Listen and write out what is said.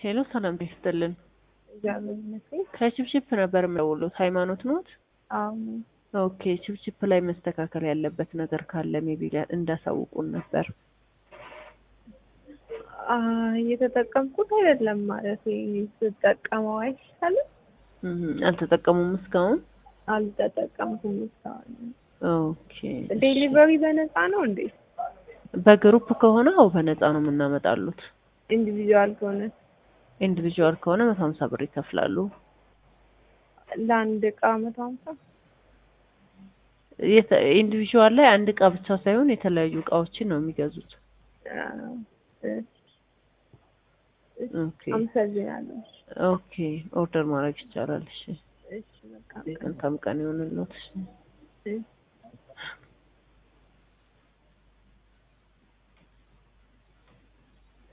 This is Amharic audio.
ሄሎ ሰላም ይስጥልን። እግዚአብሔር ይመስገን። ከችፕችፕ ነበር የምደውሉት። ሃይማኖት ኖት? አሁን ኦኬ። ችፕችፕ ላይ መስተካከል ያለበት ነገር ካለ ሜቢ እንዳሳውቁን ነበር። እየተጠቀምኩት አይደለም ማለት ስጠቀመው አይሻልም? እህ አልተጠቀሙም እስካሁን? አልተጠቀምኩም እስካሁን። ኦኬ። ዴሊቨሪ በነፃ ነው እንዴ? በግሩፕ ከሆነ አው በነፃ ነው የምናመጣሉት። ኢንዲቪጁዋል ከሆነ ኢንዲቪጁዋል ከሆነ መቶ ሀምሳ ብር ይከፍላሉ። ለአንድ እቃ መቶ ሀምሳ ኢንዲቪጁዋል ላይ አንድ እቃ ብቻ ሳይሆን የተለያዩ እቃዎችን ነው የሚገዙት። ኦኬ አመሰግናለሁ። ኦኬ ኦርደር ማድረግ ይቻላል። እሺ እሺ በቃ መልካም ቀን ይሆንልዎት። እሺ እሺ